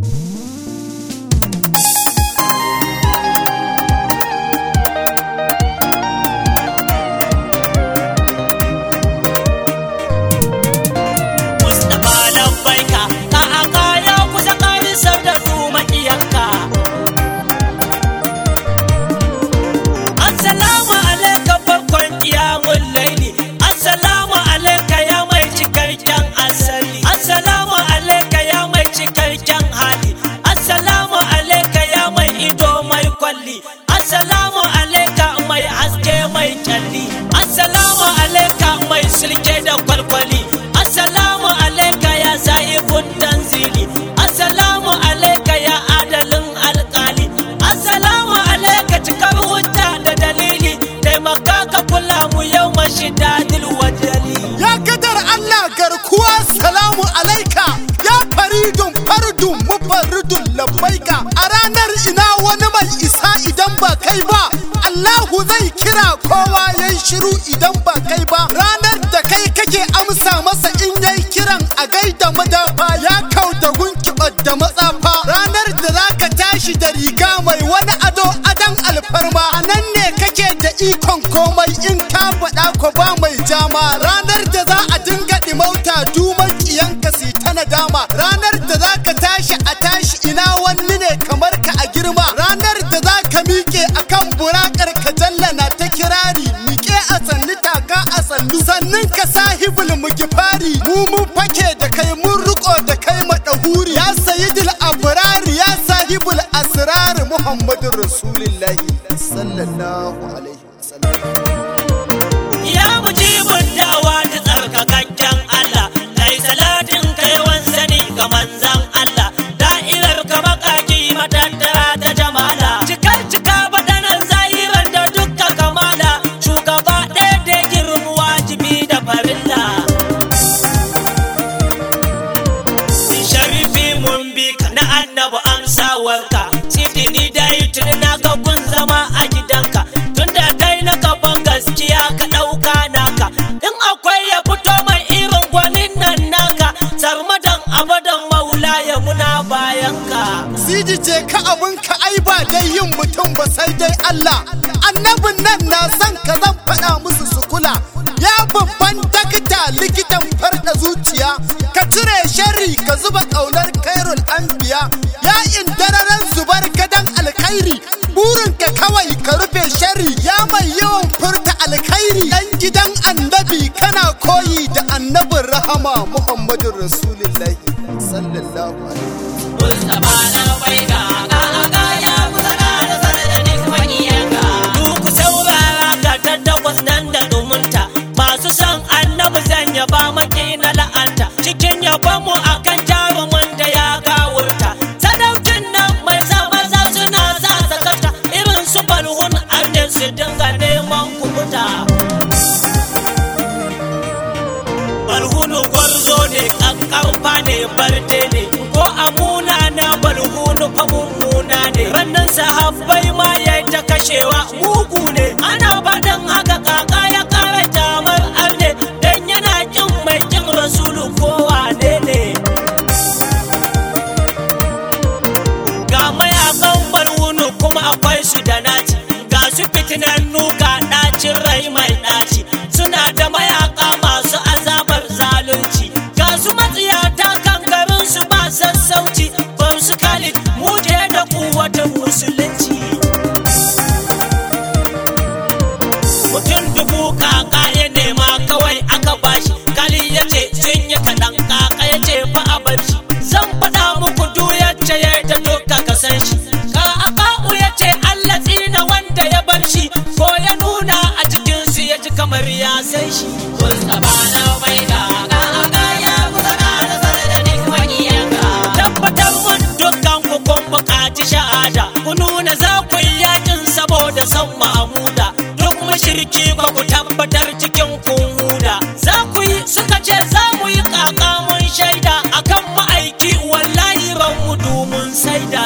Mustapha labbaika ka aka ya kusa karisar da su makiyanka Assalamu alaika farkon kiyamun laili Assalamu alaika ya mai cikakken asali Assalamu alaika ya mai cikakken hali Assalamu alaika ya mai ido mai kwalli Assalamu alaika mai haske mai kyalli Assalamu alaika mai silke da kwalkwali Assalamu alaika ya sa'ibun tanzili Assalamu alaika ya adalin alkali Assalamu alaika cikar hujja da dalili taimaka ka kula mu yau mashidadil wajali Ya kadar Allah garkuwa salamu alaika ya faridun fardun mufarridun labbaika a ranar ina wani mai isa idan ba kai ba Allahu zai kira kowa yayi shiru idan ba kai ba ranar da kai kake amsa masa in yayi kiran a gaida madafa ya kau da gunkibar da matsafa ranar da zaka tashi da riga mai wani ado adan alfarma a nan ne kake da ikon komai in ka faɗa ko ba mai jama ranar da za a dinga ɗimauta duman ƙiyanka si ta nadama ranar da za ka tashi a tashi ina wani ne kamar ka a girma ranar da za ka miƙe akan burakar ka jallana ta kirari miƙe a sannu taka a sannu sannan ka sahibul mugifari mu mun fake da kai mun riko da kai madahuri ya sayyidul abrari ya sahibul asrar muhammadur rasulullahi sallallahu alaihi wasallam Ya mujibin dawa da tsarkakakken Allah kai salatin kai sani ga manzan Allah da'irar ka makaki matattara ta jamala cikar cika badanan zahirar da dukka kamala shugaba ɗaya da girmu wajibi da farilla sharifi mun bi ka na annabu amsawarka sidini da tuni na ga kun zama a gidanka tunda kai na gaban gaskiya ka ɗauka naka in akwai ya fito mai irin gwanin nan naka sarmadan abadan maula ya muna bayanka Sidi ce ka abin ka ai ba dai yin mutum ba sai dai Allah annabin nan na son ka zan faɗa musu su kula ya babban dakta likitan farda zuciya ka cire sharri ka zuba ƙaunar kairul anbiya ya indararen zubar gadan alkhairi burin ka kawai ka rufe sharri ya mai yawan furta alkhairi dan gidan annabi kana koyi da annabin rahama muhammadun rasulullahi sallallahu alaihi Mustapha na bai ga ga ya kusa da sarari makiyanka Duk saurara ga tattakwas nan da dumunta Masu son annabi zan yaba maki na la'anta Cikin yabon mu akan jarumin da ya gawurta Sadaucin nan mai sa maza suna sa sakata Irin su balhun arnin su dinga neman kubuta balhunu gwarzo ne kankanfa ne barde ne ko amuna na balhunu fa mummuna ne rannan sahabbai ma ya ta kashewa mugu ne ana faɗin haka kaka ya kara jamar arne dan yana kin mai kin rasulu ko wane ne ga mayakan balhunu kuma akwai su da naci ga su fitinannu ga ɗacin rai mai ɗaci suna da mayaka masu azabar zalunci ga su matsiyata kankarin su ba sassauci bam su khalid muje da kuwatan musulunci mutum dubu kaka ya nema kawai aka bashi kali ya ce sun yi kaɗan kaka ya ce fa a bar shi zan faɗa muku duk yacce ya da duka ka san shi ka aka'u ya ce Allah tsina wanda ya bar shi ko ya nuna a cikin su ya ji kamar ya san shi Mustapha na bai ga kaka ya kusa da sarari makiyanka tabbatar mun dukkan ku kun buƙaci shahada ku nuna za ku yi yakin saboda son Mahmuda duk mushriki ba ku tabbatar cikin kun huda za ku yi suka ce za mu yi kaka mun shaida akan ma'aiki wallahi ran mu mun saida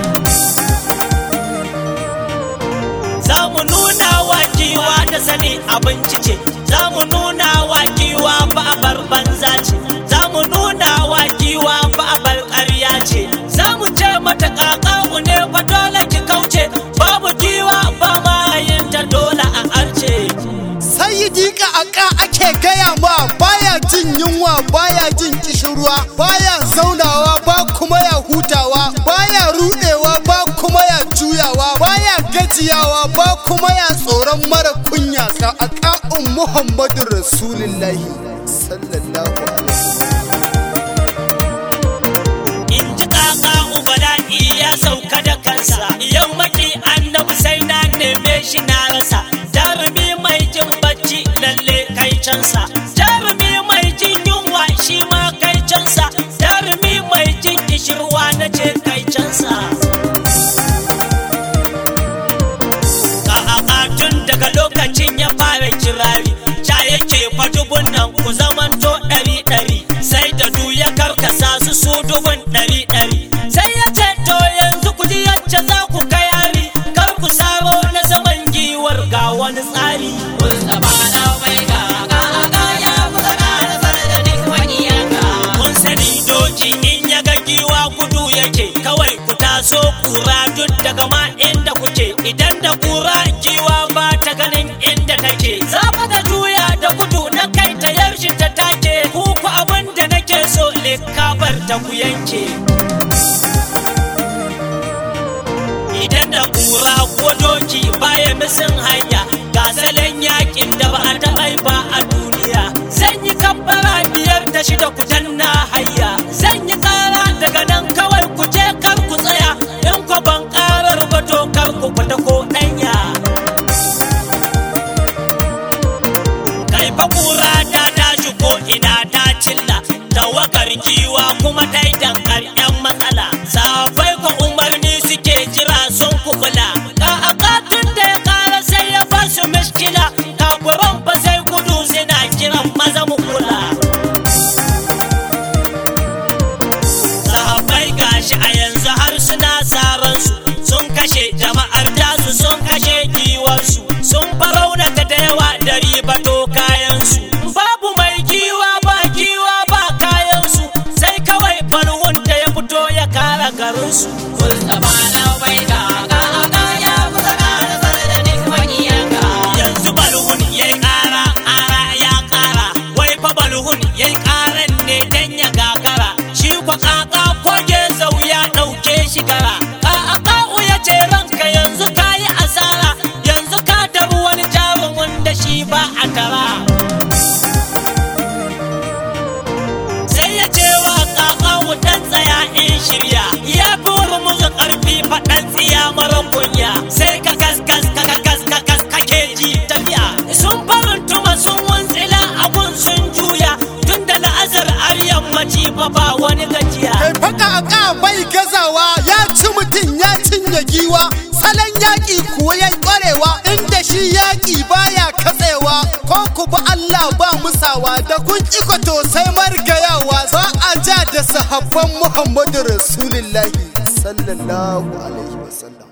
za mu nuna wa giwa da sani abinci ce za mu nuna wa giwa ba a bar banza ce za mu nuna wa giwa ba a bar ƙarya ce za mu mata kakaku ne fa dole ki kauce babu giwa ba mayin ta dole a arce Sayyidi ka aka ake gaya ma baya jin yunwa baya jin kishirwa baya zaunawa ba kuma ya hutawa baya rudewa ba kuma ya juyawa baya gajiyawa ba kuma ya tsoron mara kunya ka aka'un Muhammadu Rasulullahi sallallahu alaihi in ji kaka ubala'i ya sauka da kansa yammaki annabi sai na neme shi na rasa jarumi mai jin bacci lalle kai cansa jarumi mai jin yunwa shi ma kai cansa jarumi mai jin kishirwa na ce kai cansa ka tun daga lokacin ya fara kirari ca yake fatubun nan ku zamanto ɗari ɗari sai da du ya karkasa su su dubun ɗari ɗari sai ya ce to yanzu ku ji yacce za ku kai hari kar ku saro na saman giwar ga wani tsari kun sani doki in ya ga giwa gudu yake kawai ku taso kura duk daga ma inda kuke idan da kura giwa ba ta ganin inda take za fa ta juya da gudu na kai ta yaushe ta take ku ku abin da nake so likabar ta ku yanke idan da kura ko doki baya misin hanya ga salon yakin da ba a taɓa yi ba a duniya zan yi kabbara biyar da shida ku danna hayya zan yi tsara daga nan kawai ku je kar ku tsaya in ku ban karar ba to kar ku fita ko ɗanya kai fa kura ta tashi ko ina ta cilla tawakar giwa kuma ta yi dankar yan matsala safai ko umarni suke jira sun kukula ka akatun da ya kara sai ya basu miskila kafuran ba sai gudu suna kiran maza mu kula sahabbai gashi a yanzu har suna saran su sun kashe jama'ar tasu sun kashe giwarsu sun faraunata da yawa da ribato kayansu babu mai giwa ba giwa ba kayansu sai kawai farwun da ya fito ya kara garinsu yanzu balhun ya yi ƙara ƙara ya ƙara wai fa balhun ya yi ƙaran ne dan ya gagara shi kwa kaka koge zau ya ɗauke shi gara ka'aka'u ya ce ranka yanzu ka yi asara yanzu ka tabi wani jarumin da shi ba a tara sai ya ce wa kakawu dan tsaya in shirya ya fi wani musu ƙarfi faɗan tsiya mara kunya sai ka gas gas ka ka gas ka gas kake ji tafiya sun farin tuma sun wuntsila abun sun juya tun da la'azar har yammaci fa ba wani gajiya kai faka aka bai gazawa ya ci mutum ya cinye giwa salon yaƙi kuwa ya ƙwarewa inda shi yaƙi baya katsewa ko ku ba Allah ba musawa da kun iko sai margayawa ba a ja da sahabban Muhammadu Rasulullahi sallallahu alaihi wasallam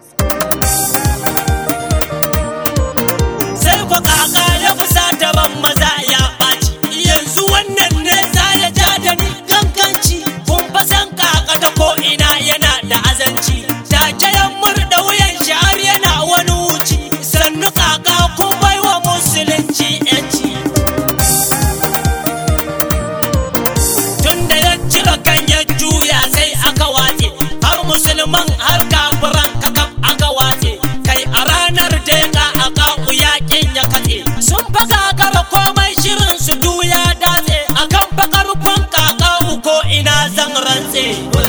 sai ku kaka ya kusa daban maza ya ɓaci yanzu wannan ne za ya ja da ni kankanci kun fa san kaka ta ko ina yana da azanci take ya murda wuyan shi har yana wani wuci sannu kaka kun baiwa musulunci yanci tunda ya cika kan ya juya sai aka watse har musulman har kafiran kakaf aka watse kai a ranar deka a kaku yakin ya katse sun fa kakara komai shirin su juya datse akan fa karfin kakaku ko ina zan rantse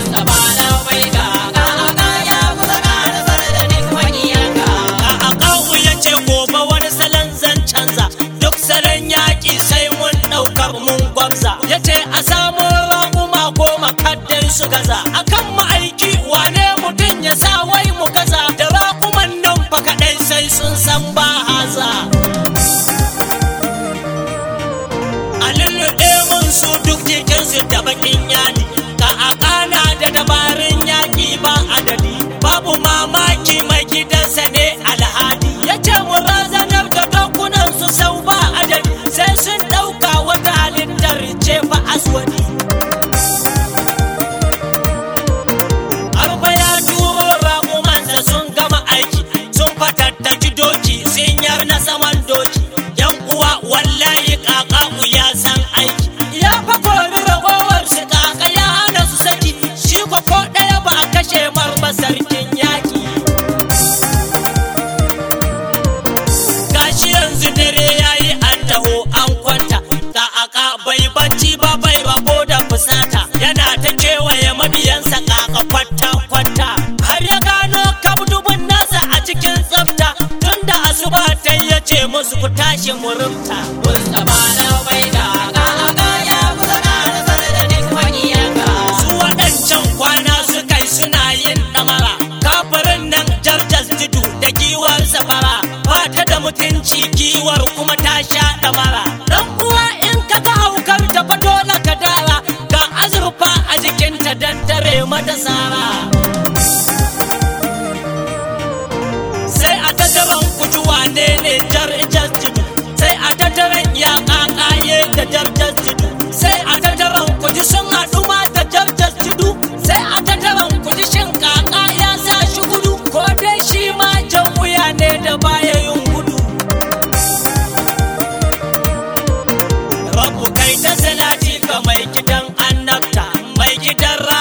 a akawu ya ce gobe wani salon zan canza duk salon yaƙi sai mun ɗaukar mun gwamza ya ce a samu raƙuma goma kaddai su gaza akan ma'aiki wane mutum ya sa wai mu gaza da raƙuman nan fa kaɗai sai sun san ba haza a lulluɗe mun su duk jikinsu da bakin yadi ka a ƙana da dabarun yaƙi ba adadi babu mamaki mai gidansa ne alhadi ya ce mu razanar da dokunan su sau ba adadi sai sun ɗauka wata halittar ce fa aswadi Arfa ya kwata-kwata har ya gano kabdubin nasa a cikin tsafta tunda asuba ta ya ce musu ku tashi murumta Mustapha na bai da ga ya kusa ƙara da duk maƙiyanka su waɗancan kwana su kai suna yin ɗamara kafirin nan jarjas tudu da giwar safara ba ta da mutunci giwar kuma ta sha ɗamara dan uwa in ka ga haukar ta fa dole ka dara ga azurfa a jikinta dan tare mata sara sai a tattaran kujuwa ne ne jarjas tudu sai a tattaran ya kakaye da jarjas tudu sai a tattaran kuji sun haɗu ma da jarjas tudu sai a tattaran kuji shin kaka ya sa shi gudu ko dai shi ma jan wuya ne da baya yin gudu rabu kai ta salati ga mai gidan annabta mai gidan ra